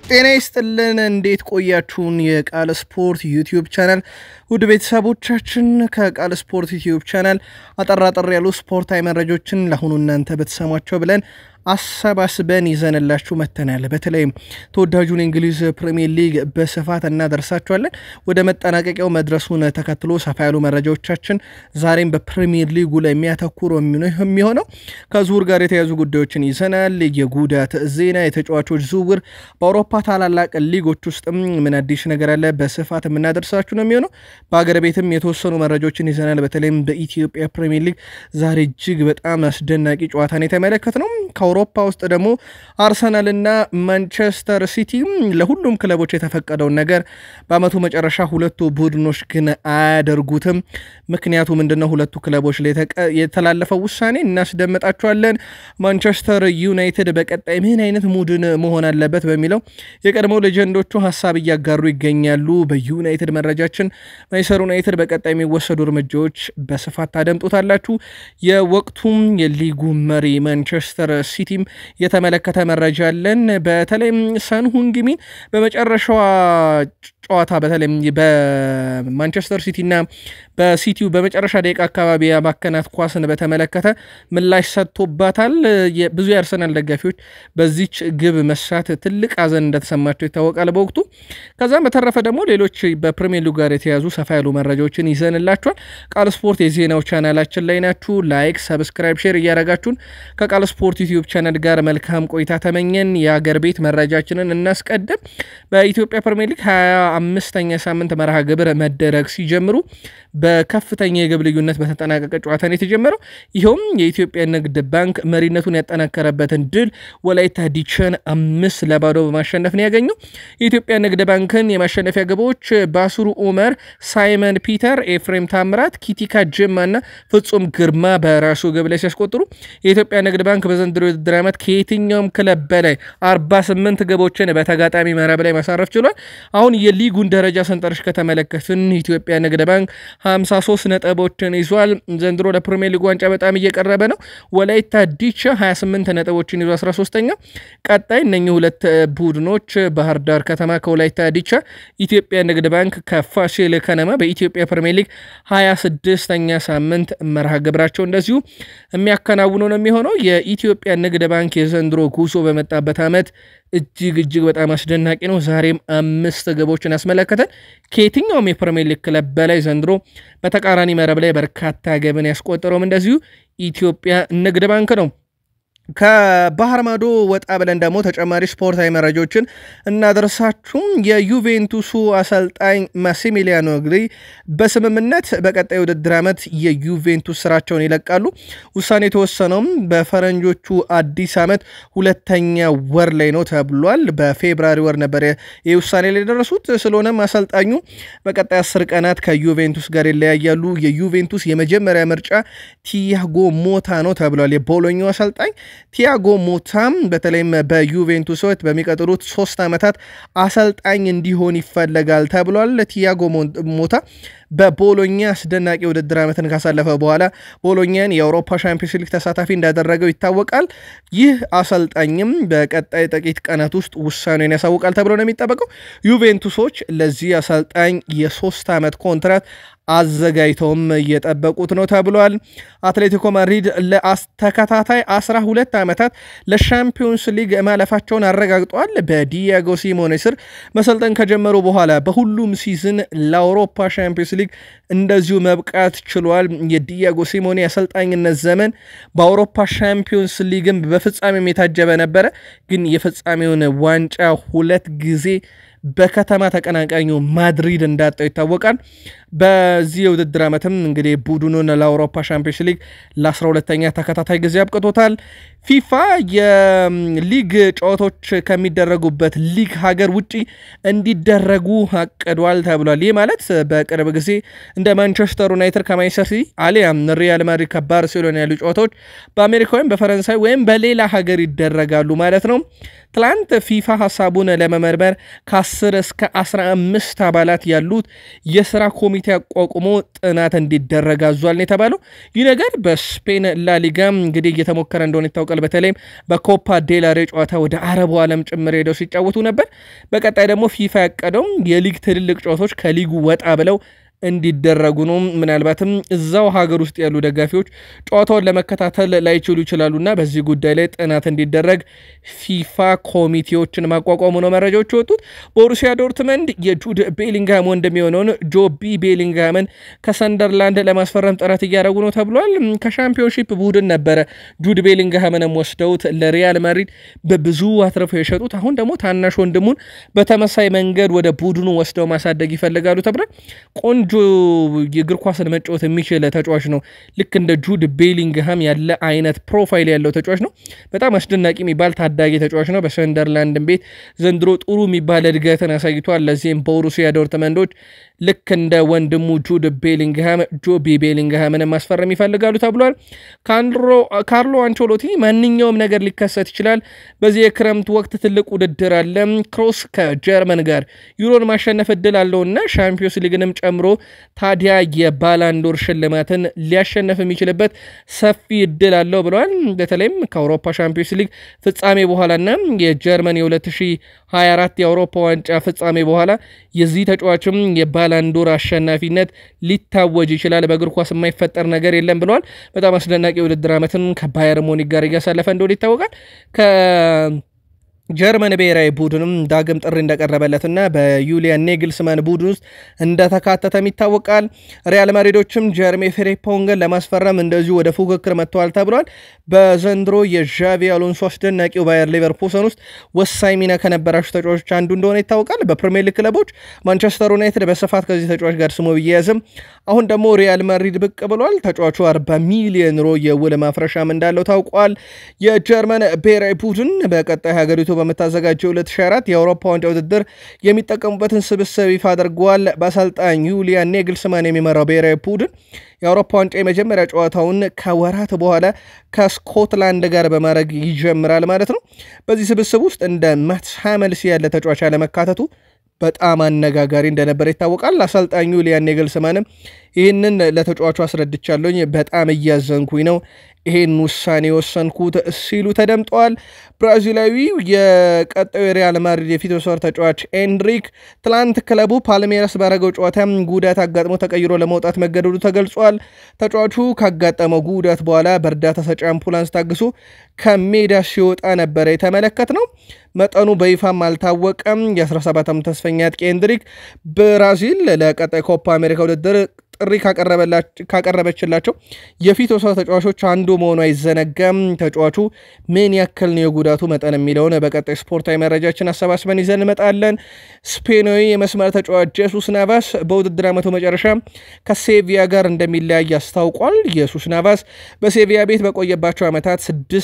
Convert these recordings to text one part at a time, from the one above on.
ጤና ይስጥልን። እንዴት ቆያችሁን? የቃል ስፖርት ዩቲዩብ ቻናል ውድ ቤተሰቦቻችን ከቃል ስፖርት ዩቲዩብ ቻናል አጠራጠር ያሉ ስፖርታዊ መረጃዎችን ለአሁኑ እናንተ በተሰሟቸው ብለን አሰባስበን ይዘንላችሁ መተናል። በተለይም ተወዳጁን የእንግሊዝ ፕሪሚየር ሊግ በስፋት እናደርሳችኋለን። ወደ መጠናቀቂያው መድረሱን ተከትሎ ሰፋ ያሉ መረጃዎቻችን ዛሬም በፕሪሚየር ሊጉ ላይ የሚያተኩሩ የሚሆነው ከዝውውር ጋር የተያዙ ጉዳዮችን ይዘናል። የጉዳት ዜና፣ የተጫዋቾች ዝውውር፣ በአውሮፓ ታላላቅ ሊጎች ውስጥም ምን አዲስ ነገር አለ በስፋት የምናደርሳችሁ ነው የሚሆነው። በአገር ቤትም የተወሰኑ መረጃዎችን ይዘናል። በተለይም በኢትዮጵያ ፕሪሚየር ሊግ ዛሬ እጅግ በጣም አስደናቂ ጨዋታን የተመለከት ነው። ከአውሮፓ ውስጥ ደግሞ አርሰናልና ማንቸስተር ሲቲ ለሁሉም ክለቦች የተፈቀደውን ነገር በአመቱ መጨረሻ ሁለቱ ቡድኖች ግን አያደርጉትም። ምክንያቱ ምንድነው? ሁለቱ ክለቦች ላይ የተላለፈው ውሳኔ እናስደምጣቸዋለን። ማንቸስተር ዩናይትድ በቀጣይ ምን አይነት ሙድን መሆን አለበት በሚለው የቀድሞው ሌጀንዶቹ ሀሳብ እያጋሩ ይገኛሉ። በዩናይትድ መረጃችን ማንቸስተር ዩናይትድ በቀጣይ የሚወሰዱ እርምጃዎች በስፋት ታደምጡታላችሁ። የወቅቱም የሊጉ መሪ ማንቸስተር ሲቲም የተመለከተ መረጃ አለን። በተለይም ሰንሁንግሚን በመጨረሻዋ ጨዋታ በተለይም በማንቸስተር ሲቲና በሲቲው በመጨረሻ ደቂቃ አካባቢ የማከናት ኳስን በተመለከተ ምላሽ ሰጥቶባታል። ብዙ የአርሰናል ደጋፊዎች በዚች ግብ መሳት ትልቅ ሐዘን እንደተሰማቸው ይታወቃል በወቅቱ። ከዛም በተረፈ ደግሞ ሌሎች በፕሪሚየር ሊግ ጋር የተያዙ ሰፋ ያሉ መረጃዎችን ይዘንላችኋል። ቃል ስፖርት የዜናው ቻናላችን ላይ ናችሁ። ላይክ፣ ሰብስክራይብ፣ ሼር እያደረጋችሁን ከቃል ስፖርት ዩቲዩብ ቻናል ጋር መልካም ቆይታ ተመኘን። የአገር ቤት መረጃችንን እናስቀድም። በኢትዮጵያ ፕሪሚየር ሊግ ሀያ አምስተኛ ሳምንት መርሃ ግብር መደረግ ሲጀምሩ በከፍተኛ የግብ ልዩነት በተጠናቀቀ ጨዋታ ነው የተጀመረው። ይኸውም የኢትዮጵያ ንግድ ባንክ መሪነቱን ያጠናከረበትን ድል ወላይታ ዲቻን አምስት ለባዶ በማሸነፍ ነው ያገኘው። የኢትዮጵያ ንግድ ባንክን የማሸነፊያ ግቦች ባስሩ ኡመር፣ ሳይመን ፒተር፣ ኤፍሬም ታምራት፣ ኪቲካ ጅማ እና ፍጹም ግርማ በራሱ ግብ ላይ ሲያስቆጥሩ የኢትዮጵያ ንግድ ባንክ በዘንድሮ የውድድር ዓመት ከየትኛውም ክለብ በላይ 48 ግቦችን በተጋጣሚ መረብ ላይ ማሳረፍ ችሏል። አሁን የሊጉን ደረጃ ሰንጠረዥ ከተመለከትን ኢትዮጵያ ንግድ ባንክ 53 ነጥቦችን ይዟል። ዘንድሮ ለፕሪሚየር ሊግ ዋንጫ በጣም እየቀረበ ነው። ወላይታ ዲቻ 28 ነጥቦችን ይዞ 13ኛ። ቀጣይ እነኚህ ሁለት ቡድኖች ባህር ዳር ከተማ ከወላይታ ዲቻ፣ ኢትዮጵያ ንግድ ባንክ ከፋሲል ከነማ በኢትዮጵያ ፕሪሚየር ሊግ 26ኛ ሳምንት መርሃ ግብራቸው እንደዚሁ የሚያከናውኑ ነው የሚሆነው። የኢትዮጵያ ንግድ ባንክ የዘንድሮ ጉዞ በመጣበት ዓመት እጅግ እጅግ በጣም አስደናቂ ነው። ዛሬም አምስት ግቦችን ያስመለከተን ከየትኛውም የፕሪሚየር ሊግ ክለብ በላይ ዘንድሮ በተቃራኒ መረብ ላይ በርካታ ግብን ያስቆጠረውም እንደዚሁ ኢትዮጵያ ንግድ ባንክ ነው። ከባህር ማዶ ወጣ ብለን ደግሞ ተጨማሪ ስፖርታዊ መረጃዎችን እናደርሳችሁም። የዩቬንቱሱ አሰልጣኝ ማሲሚሊያኖ ግሪ በስምምነት በቀጣይ ውድድር ዓመት የዩቬንቱስ ስራቸውን ይለቃሉ። ውሳኔ የተወሰነውም በፈረንጆቹ አዲስ ዓመት ሁለተኛ ወር ላይ ነው ተብሏል። በፌብራሪ ወር ነበር ይህ ውሳኔ ላይ የደረሱት። ስለሆነም አሰልጣኙ በቀጣይ አስር ቀናት ከዩቬንቱስ ጋር ይለያያሉ። የዩቬንቱስ የመጀመሪያ ምርጫ ቲያጎ ሞታ ነው ተብሏል። የቦሎኛው አሰልጣኝ ቲያጎ ሞታም በተለይም በዩቬንቱስ ሕይወት በሚቀጥሉት ሶስት ዓመታት አሰልጣኝ እንዲሆን ይፈለጋል ተብሏል። ቲያጎ ሞታ በቦሎኛ አስደናቂ ውድድር ዓመትን ካሳለፈ በኋላ ቦሎኛን የአውሮፓ ሻምፒዮንስ ሊግ ተሳታፊ እንዳደረገው ይታወቃል። ይህ አሰልጣኝም በቀጣይ ጥቂት ቀናት ውስጥ ውሳኔውን ያሳውቃል ተብሎ ነው የሚጠበቀው። ዩቬንቱሶች ለዚህ አሰልጣኝ የሶስት ዓመት ኮንትራት አዘጋጅተውም እየጠበቁት ነው ተብሏል። አትሌቲኮ ማድሪድ ለተከታታይ 12 ዓመታት ለሻምፒዮንስ ሊግ ማለፋቸውን አረጋግጠዋል። በዲያጎ ሲሞኔ ስር መሰልጠን ከጀመሩ በኋላ በሁሉም ሲዝን ለአውሮፓ ሻምፒዮንስ ሊግ እንደዚሁ መብቃት ችሏል። የዲያጎ ሲሞኔ አሰልጣኝነት ዘመን በአውሮፓ ሻምፒዮንስ ሊግም በፍጻሜም የታጀበ ነበረ። ግን የፍጻሜውን ዋንጫ ሁለት ጊዜ በከተማ ተቀናቃኙ ማድሪድ እንዳጣው ይታወቃል። በዚህ የውድድር ዓመትም እንግዲህ ቡድኑን ለአውሮፓ ሻምፒዮንስ ሊግ ለ12ተኛ ተከታታይ ጊዜ አብቅቶታል። ፊፋ የሊግ ጨዋታዎች ከሚደረጉበት ሊግ ሀገር ውጪ እንዲደረጉ አቅዷል ተብሏል። ይህ ማለት በቅርብ ጊዜ እንደ ማንቸስተር ዩናይትድ ከማንቸስተር ሲቲ አሊያም ሪያል ማድሪድ ከባርሴሎና ያሉ ጨዋታዎች በአሜሪካ ወይም በፈረንሳይ ወይም በሌላ ሀገር ይደረጋሉ ማለት ነው። ትላንት ፊፋ ሀሳቡን ለመመርመር ከ10 ከ10 እስከ 15 አባላት ያሉት የስራ ኮሚቴ አቋቁሞ ጥናት እንዲደረግ አዟል ነው የተባለው። ይህ ነገር በስፔን ላሊጋ እንግዲህ እየተሞከረ እንደሆነ ይታወቃል። በተለይም በኮፓ ዴላሬ ጨዋታ ወደ አረቡ ዓለም ጭምር ሄደው ሲጫወቱ ነበር። በቀጣይ ደግሞ ፊፋ ያቀደው የሊግ ትልልቅ ጨዋታዎች ከሊጉ ወጣ ብለው እንዲደረጉ ነው። ምናልባትም እዛው ሀገር ውስጥ ያሉ ደጋፊዎች ጨዋታውን ለመከታተል ላይችሉ ይችላሉና በዚህ ጉዳይ ላይ ጥናት እንዲደረግ ፊፋ ኮሚቴዎችን ማቋቋሙ ነው መረጃዎች የወጡት። ቦሩሲያ ዶርትመንድ የጁድ ቤሊንግሃም ወንድም የሆነውን ጆቢ ቤሊንግሃምን ከሰንደርላንድ ለማስፈረም ጥረት እያደረጉ ነው ተብሏል። ከሻምፒዮንሺፕ ቡድን ነበረ ጁድ ቤሊንግሃምንም ወስደውት ለሪያል ማድሪድ በብዙ አትርፈው የሸጡት። አሁን ደግሞ ታናሽ ወንድሙን በተመሳይ መንገድ ወደ ቡድኑ ወስደው ማሳደግ ይፈልጋሉ ተብሏል። ቆንጆ የእግር ኳስን መጫወት የሚችል ተጫዋች ነው። ልክ እንደ ጁድ ቤሊንግሃም ያለ አይነት ፕሮፋይል ያለው ተጫዋች ነው። በጣም አስደናቂ የሚባል ታዳጊ ተጫዋች ነው። በሰንደርላንድን ቤት ዘንድሮ ጥሩ የሚባል እድገትን አሳይቷል። ለዚህም ቦሩሲያ ዶርትመንዶች ልክ እንደ ወንድሙ ጁድ ቤሊንግሃም ጆቢ ቤሊንግሃምን ማስፈረም ይፈልጋሉ ተብሏል። ካርሎ አንቾሎቲ ማንኛውም ነገር ሊከሰት ይችላል፣ በዚህ የክረምት ወቅት ትልቅ ውድድር አለ፣ ክሮስ ከጀርመን ጋር ዩሮን ማሸነፍ እድል አለውና ሻምፒዮንስ ሊግንም ጨምሮ ታዲያ የባላንዶር ሽልማትን ሊያሸነፍ የሚችልበት ሰፊ እድል አለው ብለዋል። በተለይም ከአውሮፓ ሻምፒዮንስ ሊግ ፍጻሜ በኋላና የጀርመን የ2024 የአውሮፓ ዋንጫ ፍጻሜ በኋላ የዚህ ተጫዋችም የባላንዶር አሸናፊነት ሊታወጅ ይችላል። በእግር ኳስ የማይፈጠር ነገር የለም ብለዋል። በጣም አስደናቂ የውድድር ዓመትን ከባየር ሙኒክ ጋር እያሳለፈ እንደሆነ ይታወቃል። ጀርመን ብሔራዊ ቡድንም ዳግም ጥሪ እንደቀረበለትና በዩሊያን ኔግልስማን ቡድን ውስጥ እንደተካተተም ይታወቃል። ሪያል ማድሪዶችም ጀርሜ ፍሬምፖንግን ለማስፈረም እንደዚሁ ወደ ፉክክር መጥተዋል ተብሏል። በዘንድሮ የዣቪ አሎንሶ አስደናቂው ባየር ሌቨርኩሰን ውስጥ ወሳኝ ሚና ከነበራቸው ተጫዋቾች አንዱ እንደሆነ ይታወቃል። በፕሪሚየር ሊግ ክለቦች ማንቸስተር ዩናይትድ በስፋት ከዚህ ተጫዋች ጋር ስሙ ቢያያዝም አሁን ደግሞ ሪያል ማድሪድ ብቅ ብሏል። ተጫዋቹ 40 ሚሊዮን ዩሮ የውል ማፍረሻም እንዳለው ታውቋል። የጀርመን ብሔራዊ ቡድን በቀጣይ ሀገሪቱ በምታዘጋጀው 2024 የአውሮፓ ዋንጫ ውድድር የሚጠቀሙበትን ስብስብ ይፋ አድርገዋል። በአሰልጣኝ ዩሊያን ኔግልስማን የሚመራው ብሔራዊ ቡድን የአውሮፓ ዋንጫ የመጀመሪያ ጨዋታውን ከወራት በኋላ ከስኮትላንድ ጋር በማድረግ ይጀምራል ማለት ነው። በዚህ ስብስብ ውስጥ እንደ ማትስ ሃመልስ ያለ ተጫዋች አለመካተቱ በጣም አነጋጋሪ እንደነበረ ይታወቃል። አሰልጣኙ ዩሊያን ኔግልስማንም ይህንን ለተጫዋቹ አስረድቻለሁኝ፣ በጣም እያዘንኩኝ ነው ይሄን ውሳኔ የወሰንኩት ሲሉ ተደምጠዋል። ብራዚላዊው የቀጣዩ የሪያል ማድሪድ የፊት መስመር ተጫዋች ኤንድሪክ ትላንት ክለቡ ፓልሜራስ ባረገው ጨዋታ ጉዳት አጋጥሞ ተቀይሮ ለመውጣት መገደዱ ተገልጿል። ተጫዋቹ ካጋጠመው ጉዳት በኋላ በእርዳታ ሰጪ አምፑላንስ ታግሶ ከሜዳ ሲወጣ ነበረ የተመለከት ነው። መጠኑ በይፋም አልታወቀም። የ17 ዓመት ተስፈኛ አጥቂ ኤንድሪክ ብራዚል ለቀጣይ ኮፓ አሜሪካ ውድድር ጥሪ ካቀረበችላቸው የፊት ወሳት ተጫዋቾች አንዱ መሆኑ አይዘነጋም። ተጫዋቹ ምን ያክል ነው የጉዳቱ መጠን የሚለውን በቀጣይ ስፖርታዊ መረጃችን አሰባስበን ይዘን እንመጣለን። ስፔናዊ የመስመር ተጫዋች ጄሱስ ናቫስ በውድድር ዓመቱ መጨረሻ ከሴቪያ ጋር እንደሚለያይ አስታውቋል። ኢየሱስ ናቫስ በሴቪያ ቤት በቆየባቸው ዓመታት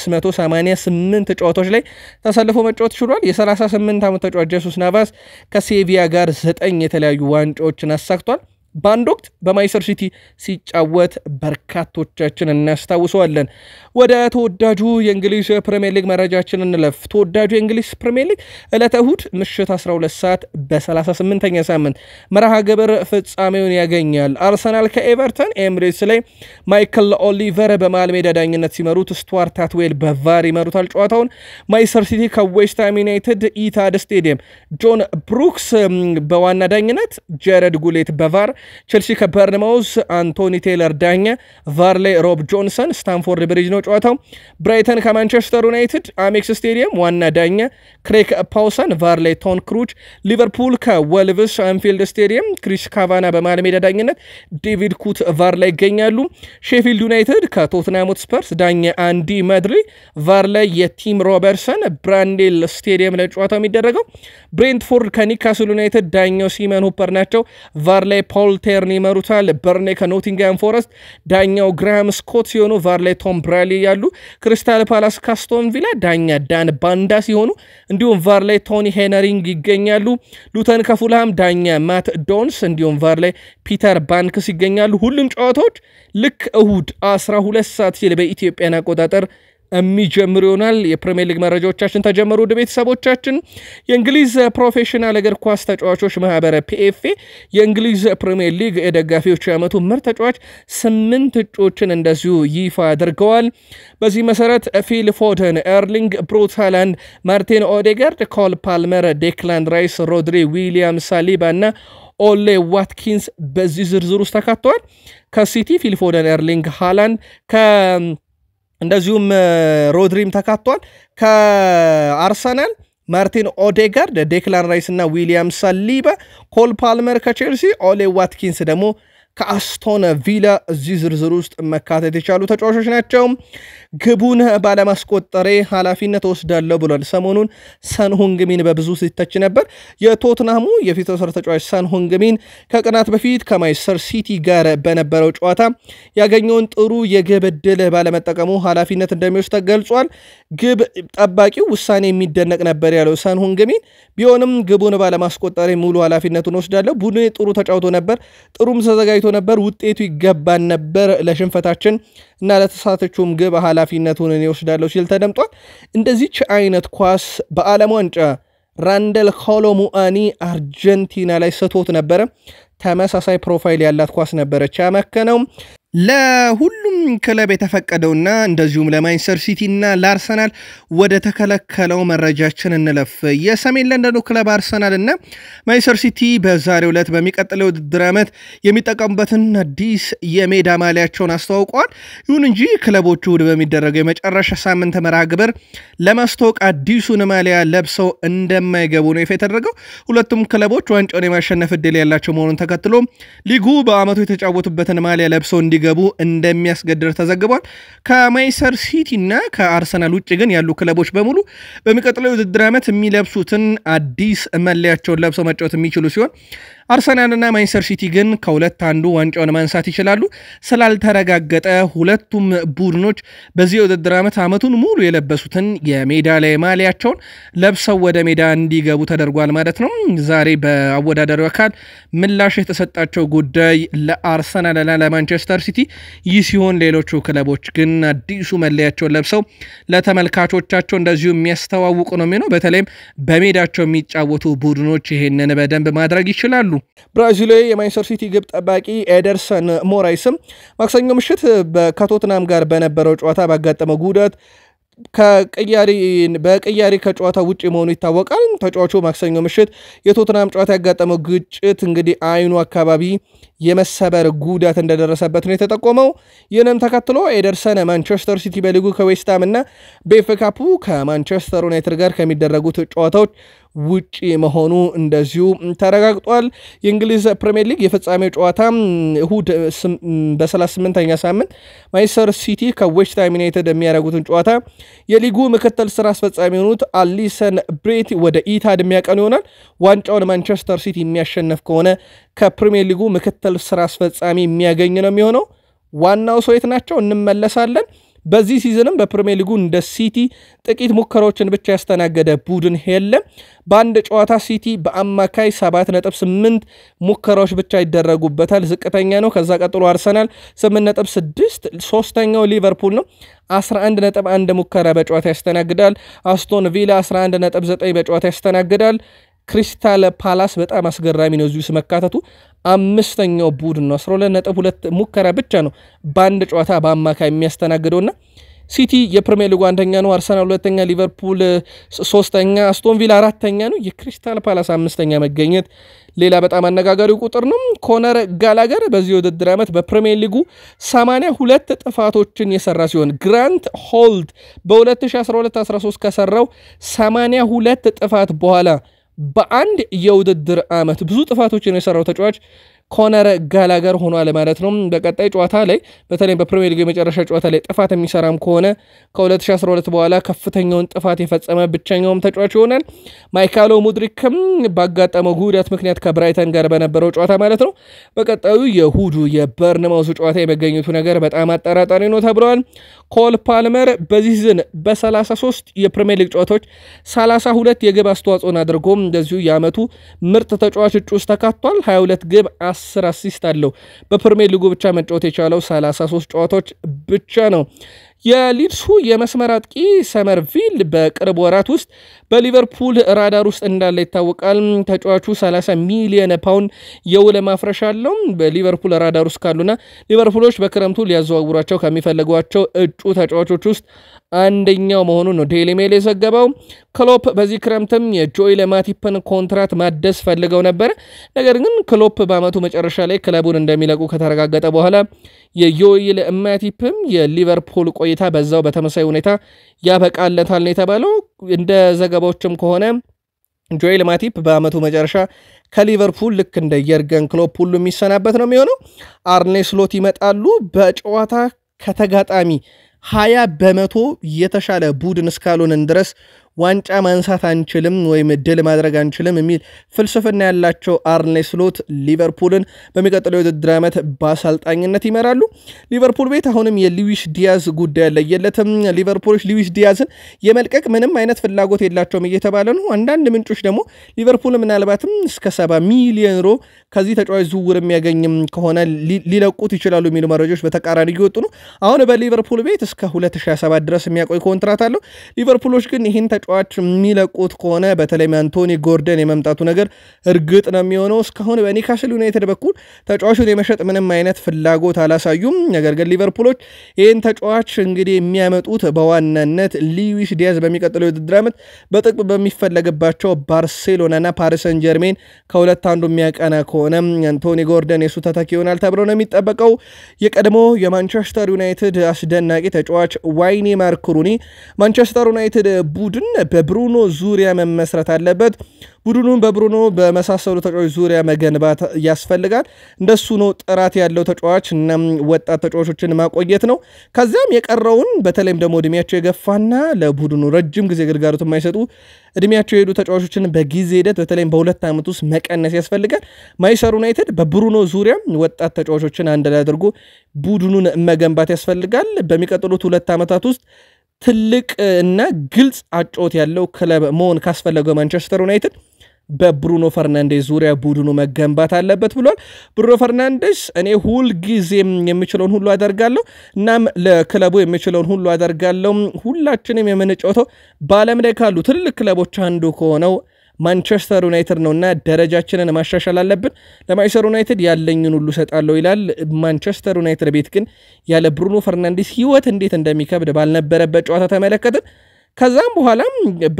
688 ጨዋታዎች ላይ ተሰልፎ መጫወት ችሏል። የ38 ዓመት ተጫዋች ጄሱስ ናቫስ ከሴቪያ ጋር ዘጠኝ የተለያዩ ዋንጫዎችን አሳክቷል። በአንድ ወቅት በማይሰር ሲቲ ሲጫወት በርካቶቻችን እናስታውሰዋለን። ወደ ተወዳጁ የእንግሊዝ ፕሪምየር ሊግ መረጃችን እንለፍ። ተወዳጁ የእንግሊዝ ፕሪምየር ሊግ ዕለተ እሁድ ምሽት 12 ሰዓት በ38ኛ ሳምንት መርሃ ግብር ፍጻሜውን ያገኛል። አርሰናል ከኤቨርተን ኤምሬትስ ላይ ማይክል ኦሊቨር በመሃል ሜዳ ዳኝነት ሲመሩት፣ ስቱዋርት አትዌል በቫር ይመሩታል ጨዋታውን። ማይሰር ሲቲ ከዌስትሃም ዩናይትድ ኢታድ ስቴዲየም ጆን ብሩክስ በዋና ዳኝነት፣ ጀረድ ጉሌት በቫር ቼልሲ ከበርንማውዝ አንቶኒ ቴይለር ዳኛ፣ ቫር ላይ ሮብ ጆንሰን። ስታንፎርድ ብሪጅ ነው ጨዋታው። ብራይተን ከማንቸስተር ዩናይትድ አሜክስ ስቴዲየም ዋና ዳኛ ክሬክ ፓውሰን፣ ቫር ላይ ቶን ክሩች። ሊቨርፑል ከወልቭስ አንፊልድ ስቴዲየም ክሪስ ካቫና በመሃል ሜዳ ዳኝነት፣ ዴቪድ ኩት ቫር ላይ ይገኛሉ። ሼፊልድ ዩናይትድ ከቶትናም ሆትስፐርስ ዳኛ አንዲ መድሪ፣ ቫር ላይ የቲም ሮበርሰን ብራንዴል ስቴዲየም ላይ ጨዋታው የሚደረገው። ብሬንትፎርድ ከኒካስል ዩናይትድ ዳኛው ሲመን ሁፐር ናቸው። ቫር ላይ ፖል ቴርን ይመሩታል። በርኔ ከኖቲንግሃም ፎረስት ዳኛው ግራሃም ስኮት ሲሆኑ ቫር ላይ ቶም ብራሊ ያሉ። ክሪስታል ፓላስ ካስቶን ቪላ ዳኛ ዳን ባንዳ ሲሆኑ እንዲሁም ቫር ላይ ቶኒ ሄነሪንግ ይገኛሉ። ሉተን ከፉልሃም ዳኛ ማት ዶንስ እንዲሁም ቫር ላይ ፒተር ባንክስ ይገኛሉ። ሁሉም ጨዋታዎች ልክ እሁድ 12 ሰዓት ሲል በኢትዮጵያን አቆጣጠር የሚጀምሩ ይሆናል። የፕሪሚየር ሊግ መረጃዎቻችን ተጀመሩ። ወደ ቤተሰቦቻችን የእንግሊዝ ፕሮፌሽናል እግር ኳስ ተጫዋቾች ማህበር ፒኤፍኤ የእንግሊዝ ፕሪሚየር ሊግ የደጋፊዎች የዓመቱ ምርጥ ተጫዋች ስምንት እጩዎችን እንደዚሁ ይፋ አድርገዋል። በዚህ መሰረት ፊል ፎደን፣ ኤርሊንግ ብሩት ሃላንድ፣ ማርቲን ኦዴጋርድ፣ ኮል ፓልመር፣ ዴክላን ራይስ፣ ሮድሪ፣ ዊሊያም ሳሊባ እና ኦሌ ዋትኪንስ በዚህ ዝርዝር ውስጥ ተካተዋል። ከሲቲ ፊል ፎደን፣ ኤርሊንግ ሃላንድ ከ እንደዚሁም ሮድሪም ተካቷል። ከአርሰናል ማርቲን ኦዴጋርድ፣ ዴክላን ራይስ እና ዊሊያም ሳሊባ፣ ኮል ፓልመር ከቼልሲ፣ ኦሌ ዋትኪንስ ደግሞ ከአስቶን ቪላ እዚህ ዝርዝር ውስጥ መካተት የቻሉ ተጫዋቾች ናቸው። ግቡን ባለማስቆጠሬ ኃላፊነት ወስዳለሁ ብሏል። ሰሞኑን ሰን ሁንግሚን በብዙ ሲተች ነበር። የቶትናሙ የፊት ወሰር ተጫዋች ሰን ሁንግሚን ከቀናት በፊት ከማይስተር ሲቲ ጋር በነበረው ጨዋታ ያገኘውን ጥሩ የግብ ዕድል ባለመጠቀሙ ኃላፊነት እንደሚወስድ ተገልጿል። ግብ ጠባቂው ውሳኔ የሚደነቅ ነበር ያለው ሰን ሁንግሚን ቢሆንም ግቡን ባለማስቆጠሬ ሙሉ ኃላፊነቱን ወስዳለሁ። ቡድኔ ጥሩ ተጫውቶ ነበር፣ ጥሩም ተዘጋጅቶ ነበር። ውጤቱ ይገባን ነበር። ለሽንፈታችን እና ለተሳተችውም ግብ ኃላፊነቱን እኔ ወስዳለሁ ሲል ተደምጧል። እንደዚች አይነት ኳስ በዓለም ዋንጫ ራንደል ኮሎሙአኒ አርጀንቲና ላይ ስቶት ነበረ። ተመሳሳይ ፕሮፋይል ያላት ኳስ ነበረች ያመከነው። ለሁሉም ክለብ የተፈቀደውና እንደዚሁም ለማንቸስተር ሲቲ እና ለአርሰናል ወደ ተከለከለው መረጃችን እንለፍ። የሰሜን ለንደኑ ክለብ አርሰናል እና ማንቸስተር ሲቲ በዛሬው ዕለት በሚቀጥለው ውድድር ዓመት የሚጠቀሙበትን አዲስ የሜዳ ማሊያቸውን አስተዋውቀዋል። ይሁን እንጂ ክለቦቹ እሑድ በሚደረገው የመጨረሻ ሳምንት መርሃ ግብር ለማስተዋወቅ አዲሱን ማሊያ ለብሰው እንደማይገቡ ነው ይፋ የተደረገው። ሁለቱም ክለቦች ዋንጫውን የማሸነፍ ዕድል ያላቸው መሆኑን ተከትሎ ሊጉ በዓመቱ የተጫወቱበትን ማሊያ ለብሰው እንዲ ገቡ እንደሚያስገድር ተዘግቧል። ከማንቸስተር ሲቲ እና ከአርሰናል ውጭ ግን ያሉ ክለቦች በሙሉ በሚቀጥለው የውድድር ዓመት የሚለብሱትን አዲስ መለያቸውን ለብሰው መጫወት የሚችሉ ሲሆን አርሰናልና ማንቸስተር ሲቲ ግን ከሁለት አንዱ ዋንጫውን ማንሳት ይችላሉ። ስላልተረጋገጠ ሁለቱም ቡድኖች በዚህ የውድድር ዓመት ዓመቱን ሙሉ የለበሱትን የሜዳ ላይ ማሊያቸውን ለብሰው ወደ ሜዳ እንዲገቡ ተደርጓል ማለት ነው። ዛሬ በአወዳዳሪው አካል ምላሽ የተሰጣቸው ጉዳይ ለአርሰናልና ለማንቸስተር ሲቲ ይህ ሲሆን፣ ሌሎቹ ክለቦች ግን አዲሱ መለያቸውን ለብሰው ለተመልካቾቻቸው እንደዚሁ የሚያስተዋውቁ ነው የሚሆነው። በተለይም በሜዳቸው የሚጫወቱ ቡድኖች ይሄንን በደንብ ማድረግ ይችላሉ። ብራዚላዊ የማንቸስተር ሲቲ ግብ ጠባቂ ኤደርሰን ሞራይስም ማክሰኞ ምሽት ከቶትናም ጋር በነበረው ጨዋታ ባጋጠመው ጉዳት በቅያሪ ከጨዋታ ውጭ መሆኑ ይታወቃል። ተጫዋቹ ማክሰኞ ምሽት የቶትናም ጨዋታ ያጋጠመው ግጭት እንግዲህ አይኑ አካባቢ የመሰበር ጉዳት እንደደረሰበት ነው የተጠቆመው። ይህንም ተከትሎ ኤደርሰን ማንቸስተር ሲቲ በሊጉ ከዌስትሃም እና በኤፍ ኤ ካፑ ከማንቸስተር ዩናይትድ ጋር ከሚደረጉት ጨዋታዎች ውጪ መሆኑ እንደዚሁ ተረጋግጧል። የእንግሊዝ ፕሪምየር ሊግ የፍጻሜው ጨዋታ እሁድ በ38ኛ ሳምንት ማንቸስተር ሲቲ ከዌስትሃም ዩናይትድ የሚያደርጉትን ጨዋታ የሊጉ ምክትል ስራ አስፈጻሚ የሆኑት አሊሰን ብሬት ወደ ኢታድ የሚያቀኑ ይሆናል። ዋንጫውን ማንቸስተር ሲቲ የሚያሸነፍ ከሆነ ከፕሪምየር ሊጉ ምክትል ስራ አስፈጻሚ የሚያገኝ ነው የሚሆነው። ዋናው ሰው የት ናቸው? እንመለሳለን። በዚህ ሲዝንም በፕሪሚየር ሊጉ እንደ ሲቲ ጥቂት ሙከራዎችን ብቻ ያስተናገደ ቡድን የለም። በአንድ ጨዋታ ሲቲ በአማካይ 7.8 ሙከራዎች ብቻ ይደረጉበታል፣ ዝቅተኛ ነው። ከዛ ቀጥሎ አርሰናል 8.6፣ ሶስተኛው ሊቨርፑል ነው 11.1 ሙከራ በጨዋታ ያስተናግዳል። አስቶን ቪላ 11.9 በጨዋታ ያስተናግዳል። ክሪስታል ፓላስ በጣም አስገራሚ ነው እዚሁ መካተቱ አምስተኛው ቡድን ነው 12.2 ሙከራ ብቻ ነው በአንድ ጨዋታ በአማካይ የሚያስተናግደውና ሲቲ የፕሪሚየር ሊጉ አንደኛ ነው። አርሰናል ሁለተኛ፣ ሊቨርፑል ሶስተኛ፣ አስቶን ቪላ አራተኛ ነው። የክሪስታል ፓላስ አምስተኛ መገኘት ሌላ በጣም አነጋጋሪው ቁጥር ነው። ኮነር ጋላገር በዚህ የውድድር ዓመት በፕሪሚየር ሊጉ 82 ጥፋቶችን የሰራ ሲሆን ግራንት ሆልድ በ2012/13 ከሰራው 82 ጥፋት በኋላ በአንድ የውድድር ዓመት ብዙ ጥፋቶችን የሰራው ተጫዋች ኮነር ጋላገር ሆኗል ማለት ነው። በቀጣይ ጨዋታ ላይ በተለይም በፕሪሚየር ሊግ የመጨረሻ ጨዋታ ላይ ጥፋት የሚሰራም ከሆነ ከ2012 በኋላ ከፍተኛውን ጥፋት የፈጸመ ብቸኛውም ተጫዋች ይሆናል። ማይካሎ ሙድሪክም ባጋጠመው ጉዳት ምክንያት ከብራይተን ጋር በነበረው ጨዋታ ማለት ነው በቀጣዩ የእሁዱ የበርንማውሱ ጨዋታ የመገኘቱ ነገር በጣም አጠራጣሪ ነው ተብለዋል። ኮል ፓልመር በዚህ ሲዝን በ33 የፕሪሚየር ሊግ ጨዋታዎች 32 የግብ አስተዋጽኦን አድርጎ እንደዚሁ የዓመቱ ምርጥ ተጫዋች እጩ ውስጥ ተካቷል። 22 ግብ 10 አሲስት አለው። በፕሪሚየር ሊጉ ብቻ መጫወት የቻለው 33 ጨዋታዎች ብቻ ነው። የሊድሱ የመስመር አጥቂ ሰመርቪል በቅርብ ወራት ውስጥ በሊቨርፑል ራዳር ውስጥ እንዳለ ይታወቃል። ተጫዋቹ 30 ሚሊዮን ፓውንድ የውል ማፍረሻ አለው። በሊቨርፑል ራዳር ውስጥ ካሉና ሊቨርፑሎች በክረምቱ ሊያዘዋውሯቸው ከሚፈልጓቸው እጩ ተጫዋቾች ውስጥ አንደኛው መሆኑን ነው ዴይሊ ሜል የዘገበው። ክሎፕ በዚህ ክረምትም የጆኤል ማቲፕን ኮንትራት ማደስ ፈልገው ነበር። ነገር ግን ክሎፕ በዓመቱ መጨረሻ ላይ ክለቡን እንደሚለቁ ከተረጋገጠ በኋላ የጆኤል ማቲፕም የሊቨርፑል ቆይታ በዛው በተመሳይ ሁኔታ ያበቃለታል ነው የተባለው። እንደ ዘገባዎችም ከሆነ ጆኤል ማቲፕ በዓመቱ መጨረሻ ከሊቨርፑል ልክ እንደ የርገን ክሎፕ ሁሉ የሚሰናበት ነው የሚሆነው። አርኔ ስሎት ይመጣሉ። በጨዋታ ከተጋጣሚ ሀያ በመቶ የተሻለ ቡድን እስካልሆንን ድረስ ዋንጫ ማንሳት አንችልም ወይም ድል ማድረግ አንችልም የሚል ፍልስፍና ያላቸው አርኔ ስሎት ሊቨርፑልን በሚቀጥለው የውድድር ዓመት በአሰልጣኝነት ይመራሉ። ሊቨርፑል ቤት አሁንም የሉዊስ ዲያዝ ጉዳይ አለየለትም። ሊቨርፑሎች ሉዊስ ዲያዝን የመልቀቅ ምንም አይነት ፍላጎት የላቸውም እየተባለ ነው። አንዳንድ ምንጮች ደግሞ ሊቨርፑል ምናልባትም እስከ ሰባ ሚሊዮን ዩሮ ከዚህ ተጫዋች ዝውውር የሚያገኝም ከሆነ ሊለቁት ይችላሉ የሚሉ መረጃዎች በተቃራኒ እየወጡ ነው። አሁን በሊቨርፑል ቤት እስከ 2027 ድረስ የሚያቆይ ኮንትራት አለው። ሊቨርፑሎች ግን ይህን ተጫዋች የሚለቁት ከሆነ በተለይም አንቶኒ ጎርደን የመምጣቱ ነገር እርግጥ ነው የሚሆነው። እስካሁን በኒካስል ዩናይትድ በኩል ተጫዋቹን የመሸጥ ምንም አይነት ፍላጎት አላሳዩም። ነገር ግን ሊቨርፑሎች ይህን ተጫዋች እንግዲህ የሚያመጡት በዋናነት ሉዊስ ዲያዝ በሚቀጥለው የውድድር ዓመት በጥቅም በሚፈለግባቸው ባርሴሎናና ፓሪስ ሰን ጀርሜን ከሁለት አንዱ የሚያቀና ከሆነ አንቶኒ ጎርደን የሱ ተተኪ ይሆናል ተብሎ ነው የሚጠበቀው። የቀድሞ የማንቸስተር ዩናይትድ አስደናቂ ተጫዋች ዋይኔ ማርክ ሩኒ ማንቸስተር ዩናይትድ ቡድን በብሩኖ ዙሪያ መመስረት አለበት። ቡድኑን በብሩኖ በመሳሰሉ ተጫዋች ዙሪያ መገንባት ያስፈልጋል። እንደሱ ነው ጥራት ያለው ተጫዋች እና ወጣት ተጫዋቾችን ማቆየት ነው። ከዚያም የቀረውን በተለይም ደግሞ እድሜያቸው የገፋና ለቡድኑ ረጅም ጊዜ ግልጋሎት የማይሰጡ እድሜያቸው የሄዱ ተጫዋቾችን በጊዜ ሂደት በተለይም በሁለት ዓመት ውስጥ መቀነስ ያስፈልጋል። ማንቸስተር ዩናይትድ በብሩኖ ዙሪያ ወጣት ተጫዋቾችን አንድ ላይ አድርጎ ቡድኑን መገንባት ያስፈልጋል። በሚቀጥሉት ሁለት ዓመታት ውስጥ ትልቅ እና ግልጽ አጨዋወት ያለው ክለብ መሆን ካስፈለገው ማንቸስተር ዩናይትድ በብሩኖ ፈርናንዴስ ዙሪያ ቡድኑ መገንባት አለበት ብሏል። ብሩኖ ፈርናንዴስ እኔ ሁል ጊዜም የምችለውን ሁሉ አደርጋለሁ፣ እናም ለክለቡ የምችለውን ሁሉ አደርጋለሁ። ሁላችንም የምንጫወተው በዓለም ላይ ካሉ ትልልቅ ክለቦች አንዱ ከሆነው ማንቸስተር ዩናይትድ ነውና ደረጃችንን ማሻሻል አለብን። ለማንቸስተር ዩናይትድ ያለኝን ሁሉ ሰጣለሁ ይላል። ማንቸስተር ዩናይትድ ቤት ግን ያለ ብሩኖ ፈርናንዴስ ሕይወት እንዴት እንደሚከብድ ባልነበረበት ጨዋታ ተመለከትን። ከዛም በኋላም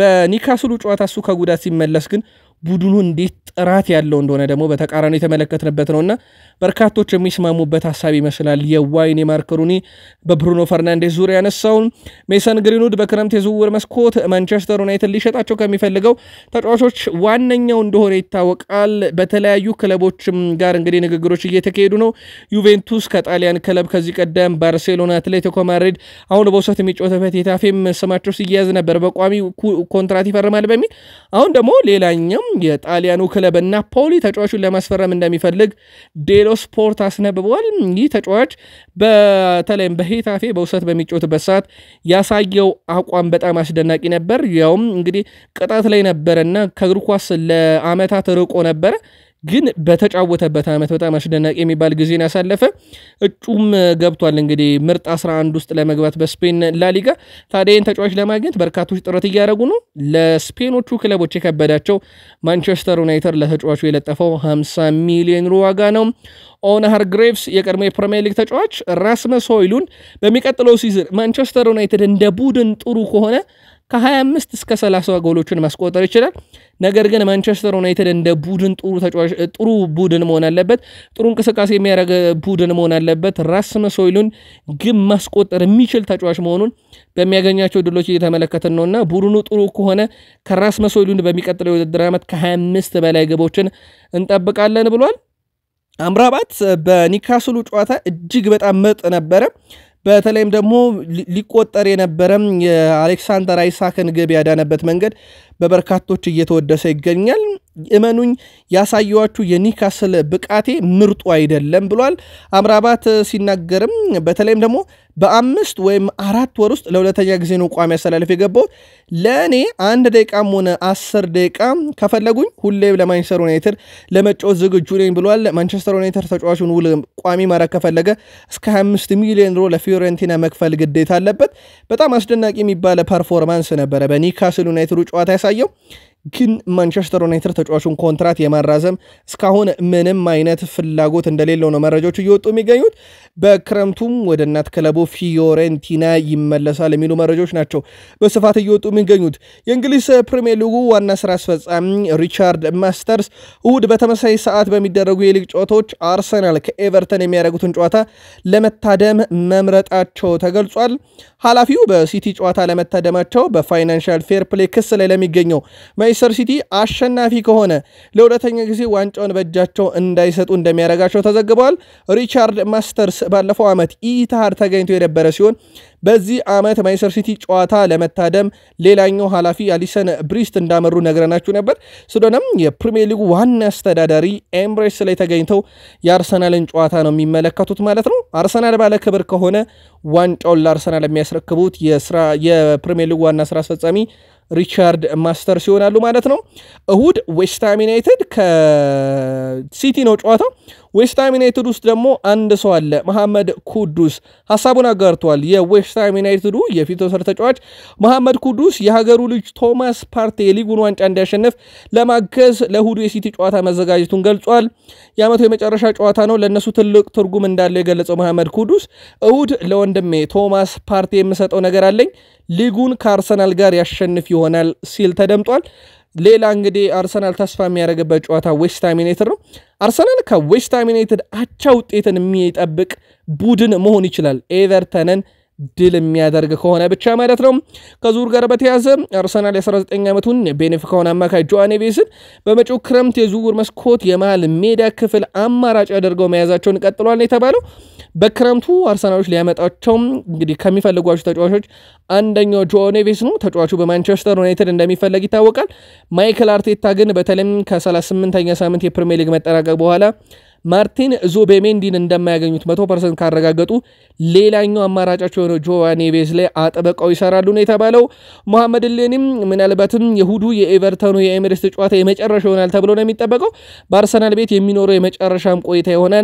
በኒካስሉ ጨዋታ እሱ ከጉዳት ሲመለስ ግን ቡድኑ እንዴት ጥራት ያለው እንደሆነ ደግሞ በተቃራኒ የተመለከትንበት ነውና በርካቶች የሚስማሙበት ሀሳብ ይመስላል። የዋይኔ ማርክ ሩኒ በብሩኖ ፈርናንዴስ ዙሪያ ያነሳውን ሜሰን ግሪንውድ በክረምት የዝውውር መስኮት ማንቸስተር ዩናይትድ ሊሸጣቸው ከሚፈልገው ተጫዋቾች ዋነኛው እንደሆነ ይታወቃል። በተለያዩ ክለቦችም ጋር እንግዲህ ንግግሮች እየተካሄዱ ነው። ዩቬንቱስ ከጣሊያን ክለብ ከዚህ ቀደም ባርሴሎና፣ አትሌቲኮ ማድሪድ አሁን በውሰት የሚጫወትበት የታፌም ስማቸው ሲያያዝ ነበር በቋሚ ኮንትራት ይፈርማል በሚል አሁን ደግሞ ሌላኛው የጣሊያኑ ክለብ ናፖሊ ተጫዋቹን ለማስፈረም እንደሚፈልግ ዴሎ ስፖርት አስነብበዋል። ይህ ተጫዋች በተለይም በሄታፌ በውሰት በሚጫወትበት ሰዓት ያሳየው አቋም በጣም አስደናቂ ነበር። ያውም እንግዲህ ቅጣት ላይ ነበረና ከእግር ኳስ ለዓመታት ርቆ ነበረ ግን በተጫወተበት ዓመት በጣም አስደናቂ የሚባል ጊዜን ያሳለፈ እጩም ገብቷል። እንግዲህ ምርጥ 11 ውስጥ ለመግባት በስፔን ላሊጋ። ታዲያ ይህን ተጫዋች ለማግኘት በርካቶች ጥረት እያደረጉ ነው። ለስፔኖቹ ክለቦች የከበዳቸው ማንቸስተር ዩናይትድ ለተጫዋቹ የለጠፈው 50 ሚሊዮን ዩሮ ዋጋ ነው። ኦናር ግሬቭስ የቀድሞ የፕሪሚየር ሊግ ተጫዋች ራስመስ ሆይሉንድ በሚቀጥለው ሲዝን ማንቸስተር ዩናይትድ እንደ ቡድን ጥሩ ከሆነ ከ25 እስከ 30 ጎሎችን ማስቆጠር ይችላል። ነገር ግን ማንቸስተር ዩናይትድ እንደ ቡድን ጥሩ ተጫዋች ጥሩ ቡድን መሆን አለበት። ጥሩ እንቅስቃሴ የሚያደርግ ቡድን መሆን አለበት። ራስመስ ሆይሉንድ ግብ ማስቆጠር የሚችል ተጫዋች መሆኑን በሚያገኛቸው ድሎች እየተመለከትን ነውና ቡድኑ ጥሩ ከሆነ ከራስመስ ሆይሉንድ በሚቀጥለው የውድድር ዓመት ከ25 በላይ ግቦችን እንጠብቃለን ብሏል። አምራባት በኒካስሉ ጨዋታ እጅግ በጣም ምርጥ ነበረ። በተለይም ደግሞ ሊቆጠር የነበረም የአሌክሳንደር አይሳክን ግብ ያዳነበት መንገድ በበርካቶች እየተወደሰ ይገኛል። እመኑኝ ያሳየዋችሁ የኒካስል ብቃቴ ምርጡ አይደለም ብሏል አምራባት ሲናገርም በተለይም ደግሞ በአምስት ወይም አራት ወር ውስጥ ለሁለተኛ ጊዜ ነው ቋሚ አሰላለፍ የገባው። ለእኔ አንድ ደቂቃም ሆነ አስር ደቂቃ ከፈለጉኝ ሁሌም ለማንቸስተር ዩናይትድ ለመጫወት ዝግጁ ነኝ ብሏል። ማንቸስተር ዩናይትድ ተጫዋቹን ውል ቋሚ ማድረግ ከፈለገ እስከ 25 ሚሊዮን ዩሮ ለፊዮረንቲና መክፈል ግዴታ አለበት። በጣም አስደናቂ የሚባለ ፐርፎርማንስ ነበረ በኒካስል ዩናይትዱ ጨዋታ ያሳየው። ግን ማንቸስተር ዩናይትድ ተጫዋቹን ኮንትራት የማራዘም እስካሁን ምንም አይነት ፍላጎት እንደሌለው ነው መረጃዎች እየወጡ የሚገኙት። በክረምቱም ወደ እናት ክለቡ ፊዮሬንቲና ይመለሳል የሚሉ መረጃዎች ናቸው በስፋት እየወጡ የሚገኙት። የእንግሊዝ ፕሪሚየር ሊጉ ዋና ስራ አስፈጻሚ ሪቻርድ ማስተርስ እሁድ በተመሳሳይ ሰዓት በሚደረጉ የሊግ ጨዋታዎች አርሰናል ከኤቨርተን የሚያደርጉትን ጨዋታ ለመታደም መምረጣቸው ተገልጿል። ኃላፊው በሲቲ ጨዋታ ለመታደማቸው በፋይናንሻል ፌር ፕሌይ ክስ ላይ ለሚገኘው ማንቸስተር ሲቲ አሸናፊ ከሆነ ለሁለተኛ ጊዜ ዋንጫውን በእጃቸው እንዳይሰጡ እንደሚያደርጋቸው ተዘግበዋል። ሪቻርድ ማስተርስ ባለፈው ዓመት ኢትሃድ ተገኝቶ የነበረ ሲሆን በዚህ ዓመት ማንቸስተር ሲቲ ጨዋታ ለመታደም ሌላኛው ኃላፊ አሊሰን ብሪስት እንዳመሩ ነግረናችሁ ነበር። ስለሆነም የፕሪሚየር ሊጉ ዋና አስተዳዳሪ ኤምሬትስ ላይ ተገኝተው የአርሰናልን ጨዋታ ነው የሚመለከቱት ማለት ነው። አርሰናል ባለ ክብር ከሆነ ዋንጫውን ለአርሰናል የሚያስረክቡት የፕሪሚየር ሊጉ ዋና ስራ አስፈጻሚ ሪቻርድ ማስተርስ ይሆናሉ ማለት ነው። እሁድ ዌስትሃም ዩናይትድ ከሲቲ ነው ጨዋታው። ዌስትሃም ዩናይትድ ውስጥ ደግሞ አንድ ሰው አለ፣ መሐመድ ኩዱስ ሀሳቡን አጋርተዋል። የዌስትሃም ዩናይትዱ የፊት ወሰር ተጫዋች መሐመድ ኩዱስ የሀገሩ ልጅ ቶማስ ፓርቴ የሊጉን ዋንጫ እንዲያሸንፍ ለማገዝ ለእሁዱ የሲቲ ጨዋታ መዘጋጀቱን ገልጿል። የዓመቱ የመጨረሻ ጨዋታ ነው፣ ለእነሱ ትልቅ ትርጉም እንዳለው የገለጸው መሐመድ ኩዱስ እሁድ ለወንድሜ ቶማስ ፓርቴ የምሰጠው ነገር አለኝ ሊጉን ከአርሰናል ጋር ያሸንፍ ይሆናል ሲል ተደምጧል። ሌላ እንግዲህ አርሰናል ተስፋ የሚያደርግበት ጨዋታ ዌስትሃም ዩናይትድ ነው። አርሰናል ከዌስትሃም ዩናይትድ አቻ ውጤትን የሚጠብቅ ቡድን መሆን ይችላል ኤቨርተንን ድል የሚያደርግ ከሆነ ብቻ ማለት ነው። ከዙር ጋር በተያዘ አርሰናል የ19 ዓመቱን ቤኔፊካውን አማካይ ጆዋኔ ቤስን በመጪው ክረምት የዝውውር መስኮት የመሃል ሜዳ ክፍል አማራጭ አድርገው መያዛቸውን ቀጥሏል ነው የተባለው። በክረምቱ አርሰናሎች ሊያመጣቸው እንግዲህ ከሚፈልጓቸው ተጫዋቾች አንደኛው ጆ ኔቬስ ነው። ተጫዋቹ በማንቸስተር ዩናይትድ እንደሚፈለግ ይታወቃል። ማይክል አርቴታ ግን በተለይም ከ38ኛ ሳምንት የፕሪሚየር ሊግ መጠናቀቅ በኋላ ማርቲን ዙቤሜንዲን እንደማያገኙት መቶ ፐርሰንት ካረጋገጡ ሌላኛው አማራጫቸው የሆነ ጆ ኔቬስ ላይ አጥብቀው ይሰራሉ ነው የተባለው። መሐመድ ሌኒም ምናልባትም የሁዱ የኤቨርተኑ የኤሚሬትስ ጨዋታ የመጨረሻ ይሆናል ተብሎ ነው የሚጠበቀው። በአርሰናል ቤት የሚኖረው የመጨረሻም ቆይታ ይሆናል።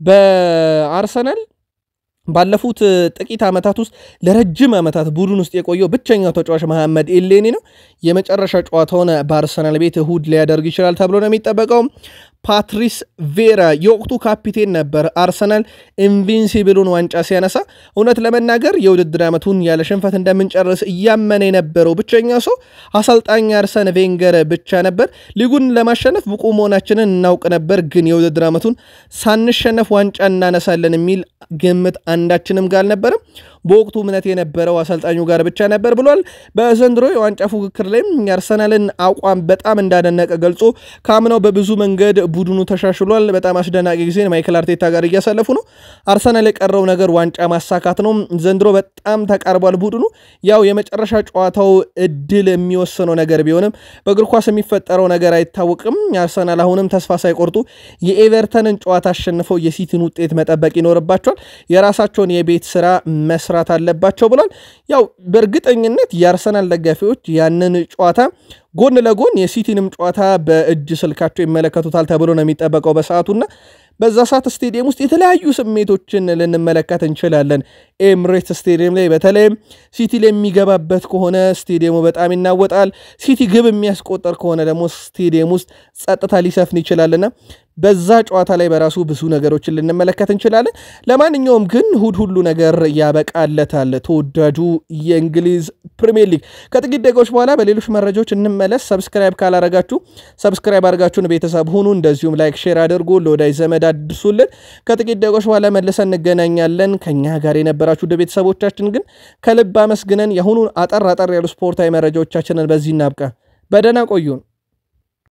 በአርሰናል ባለፉት ጥቂት ዓመታት ውስጥ ለረጅም ዓመታት ቡድን ውስጥ የቆየው ብቸኛው ተጫዋች መሐመድ ኤሌኒ ነው። የመጨረሻ ጨዋታውን በአርሰናል ቤት እሁድ ሊያደርግ ይችላል ተብሎ ነው የሚጠበቀው። ፓትሪስ ቬራ የወቅቱ ካፒቴን ነበር። አርሰናል ኢንቪንሲብሉን ዋንጫ ሲያነሳ እውነት ለመናገር የውድድር ዓመቱን ያለ ሽንፈት እንደምንጨርስ እያመነ የነበረው ብቸኛ ሰው አሰልጣኝ አርሰን ቬንገር ብቻ ነበር። ሊጉን ለማሸነፍ ብቁ መሆናችንን እናውቅ ነበር፣ ግን የውድድር ዓመቱን ሳንሸነፍ ዋንጫ እናነሳለን የሚል ግምት አንዳችንም ጋር አልነበረም። በወቅቱ እምነት የነበረው አሰልጣኙ ጋር ብቻ ነበር ብሏል። በዘንድሮ የዋንጫ ፉክክር ላይም የአርሰናልን አቋም በጣም እንዳደነቀ ገልጾ ከአምናው በብዙ መንገድ ቡድኑ ተሻሽሏል። በጣም አስደናቂ ጊዜ ማይክል አርቴታ ጋር እያሳለፉ ነው። አርሰናል የቀረው ነገር ዋንጫ ማሳካት ነው። ዘንድሮ በጣም ተቃርቧል ቡድኑ። ያው የመጨረሻ ጨዋታው እድል የሚወስነው ነገር ቢሆንም በእግር ኳስ የሚፈጠረው ነገር አይታወቅም። አርሰናል አሁንም ተስፋ ሳይቆርጡ የኤቨርተንን ጨዋታ አሸንፈው የሲቲን ውጤት መጠበቅ ይኖርባቸዋል። የራሳቸውን የቤት ስራ መስራት አለባቸው ብሏል። ያው በእርግጠኝነት የአርሰናል ደጋፊዎች ያንን ጨዋታ ጎን ለጎን የሲቲንም ጨዋታ በእጅ ስልካቸው ይመለከቱታል ተብሎ ነው የሚጠበቀው በሰዓቱና በዛ ሰዓት ስቴዲየም ውስጥ የተለያዩ ስሜቶችን ልንመለከት እንችላለን። ኤምሬት ስቴዲየም ላይ በተለይም ሲቲ ላይ የሚገባበት ከሆነ ስቴዲየሙ በጣም ይናወጣል። ሲቲ ግብ የሚያስቆጠር ከሆነ ደግሞ ስቴዲየም ውስጥ ጸጥታ ሊሰፍን ይችላልና በዛ ጨዋታ ላይ በራሱ ብዙ ነገሮችን ልንመለከት እንችላለን። ለማንኛውም ግን እሁድ ሁሉ ነገር ያበቃለታል። ተወዳጁ የእንግሊዝ ፕሪሚየር ሊግ ከጥቂት ደቂቃዎች በኋላ በሌሎች መረጃዎች እንመለስ። ሰብስክራይብ ካላረጋችሁ ሰብስክራይብ አድርጋችሁን ቤተሰብ ሁኑ። እንደዚሁም ላይክ፣ ሼር አድርጉ፣ ለወዳጅ ዘመድ አድርሱልን። ከጥቂት ደቂቃዎች በኋላ መልሰን እንገናኛለን። ከኛ ጋር የነበራችሁ ወደ ቤተሰቦቻችን ግን ከልብ አመስግነን የአሁኑን አጠር አጠር ያሉ ስፖርታዊ መረጃዎቻችንን በዚህ እናብቃ። በደህና ቆዩን።